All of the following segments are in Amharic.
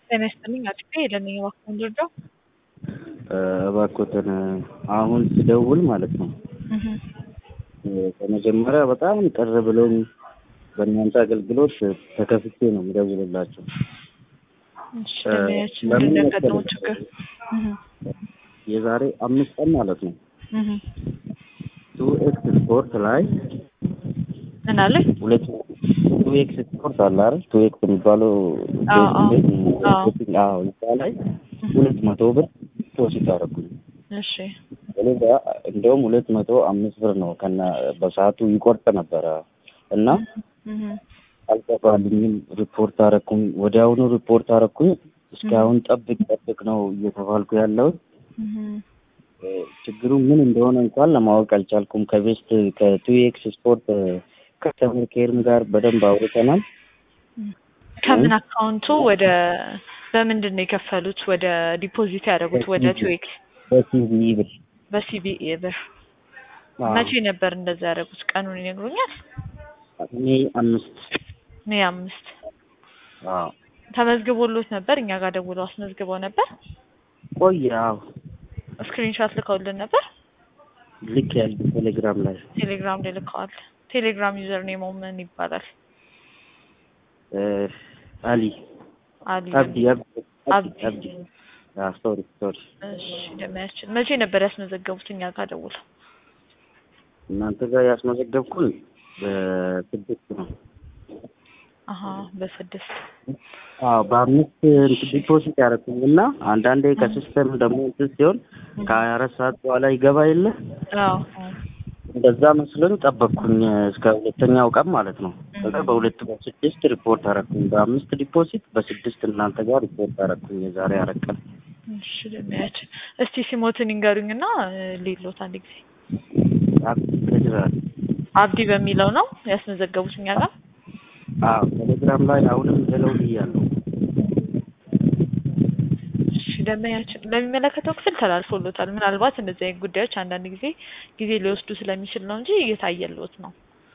ጤና ይስጥልኝ አጥፌ የለንኝ እባክዎን ልርዳው? እባክዎትን አሁን ስደውል ማለት ነው በመጀመሪያ በጣም ቅር ብሎኝ በእናንተ አገልግሎት ተከፍቼ ነው የምደውልላቸው። እሺ ደንበኛችን ምንድን ነው ያጋጠመው ችግር? የዛሬ አምስት ቀን ማለት ነው ቱ ኤክስ ስፖርት ላይ ምን አለኝ? ሁለት ቱ ኤክስ ስፖርት አለ አይደል? ቱ ኤክስ የሚባለው አዎ፣ አዎ፣ አዎ። አዎ እዛ ላይ ሁለት መቶ ብር ዲፖዚት አደረኩኝ። እሺ ስለዛ እንደውም ሁለት መቶ አምስት ብር ነው ከነ በሰዓቱ ይቆርጥ ነበረ እና እህ አልገባልኝም። ሪፖርት አረኩኝ፣ ወዲያውኑ ሪፖርት አረኩኝ። እስካሁን ጠብቅ ጠብቅ ነው እየተባልኩ ያለሁት። እህ ችግሩ ምን እንደሆነ እንኳን ለማወቅ አልቻልኩም። ከቤስት ከቱ ኤክስ ስፖርት ከስተመር ኬርም ጋር በደንብ አውርተናል። ከምን አካውንቱ ወደ በምንድን ነው የከፈሉት? ወደ ዲፖዚት ያደረጉት ወደ ቱዌክስ በሲቪ ብር በሲቢኢ ብር። አዎ። መቼ ነበር እንደዛ ያደረጉት? ቀኑን ይነግሩኛል? ሜይ አምስት ሜይ አምስት አዎ ተመዝግቦሎት ነበር? እኛ ጋር ደውለው አስመዝግበው ነበር? ቆየ። አዎ ስክሪንሾት ልከውልን ነበር? ልክ ያለ ቴሌግራም ላይ ቴሌግራም ላይ ልከዋል። ቴሌግራም ዩዘር ኔሞ ምን ይባላል? እ አሊ አሊ አብዲ አብዲ አብዲ። አብዲ አዎ ሶሪ ሶሪ እሺ ደመያችን መቼ ነበር ያስመዘገቡት እኛ ጋር ደውለው? እናንተ ጋር ያስመዘገብኩን በስድስት ነው። አሀ በስድስት አዎ በአምስት ዲፖዚት ያደረኩኝ እና አንዳንዴ ከሲስተም ደግሞ እንትን ሲሆን ከሀያ አራት ሰዓት በኋላ ይገባ የለ አዎ እንደዛ መስሎኝ ጠበቅኩኝ እስከ ሁለተኛው ቀን ማለት ነው። ከዛ በሁለት በስድስት ሪፖርት አረኩኝ። በአምስት ዲፖዚት በስድስት እናንተ ጋር ሪፖርት አረኩኝ። የዛሬ አራት ቀን እሺ ደመያችን እስቲ ሲሞትን ይንገሩኝና ሌሎት አንድ ጊዜ ቴሌግራም አብዲ በሚለው ነው ያስመዘገቡት እኛ ጋር? አዎ ቴሌግራም ላይ አሁንም ሄለው ብያለሁ። እሺ ደንበኛችን ለሚመለከተው ክፍል ተላልፎሎታል። ምናልባት እንደዚህ አይነት ጉዳዮች አንዳንድ ጊዜ ጊዜ ሊወስዱ ስለሚችል ነው እንጂ እየታየልዎት ነው።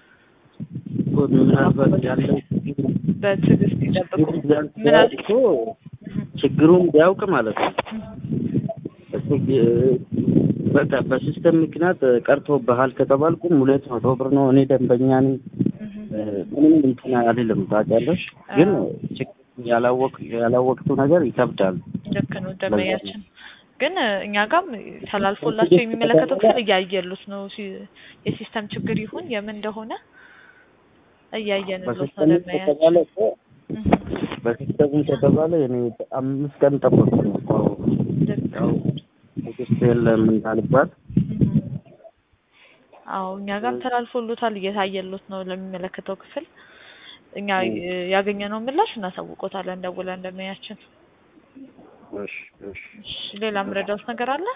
ምናልባት ያለው በትዕግስት ይጠብቁ። ቢያንስ ምናል እኮ ችግሩን ቢያውቅ ማለት ነው እሱ ቢ- በቃ በሲስተም ምክንያት ቀርቶብሃል ከተባልኩም ሁለት መቶ ብር ነው። እኔ ደንበኛ ነኝ። ምንም እንትን አልልም ታውቂያለሽ። ግን ችግር ያላወቅ ያላወቅቱ ነገር ይከብዳል። ልክ ነው ደንበኛችን። ግን እኛ ጋርም ተላልፎላቸው የሚመለከተው ክፍል እያየሉት ነው። ሲ- የሲስተም ችግር ይሁን የምን እንደሆነ እያየንሎት ነው በሲስተም ደንበኛችን። ከተባለ እኮ በሲስተም ከተባለ እኔ አምስት ቀን ጠበቅኩኝ እኮ ልክ ያው ትዕግስት የለም እንዳልባት አዎ እኛ ጋርም ተላልፎሎታል እየታየሎት ነው ለሚመለከተው ክፍል። እኛ ያገኘነው ምላሽ እናሳውቆታለን ደውለን ደንበኛችን። እሺ እሺ እሺ ሌላ የምረዳውት ነገር አለ?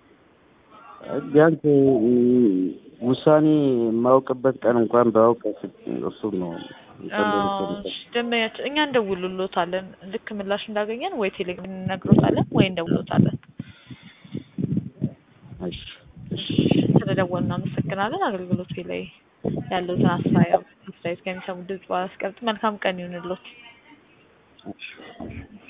ቢያንስ ውሳኔ የማውቅበት ቀን እንኳን ባውቅ እሱ ነው አዎ፣ እሺ፣ ደንበኛችን እኛ እንደውልሎታለን ልክ ምላሽ እንዳገኘን ወይ ቴሌግራም እንነግሮታለን ወይ እንደውልሎታለን። እሺ እሺ ስለደወልን እናመሰግናለን። አገልግሎት ላይ ያለውትን አስተያየት አስተያየት ከሚሰሙ ድምጽ ባስቀምጥ መልካም ቀን ይሁንልዎት። እሺ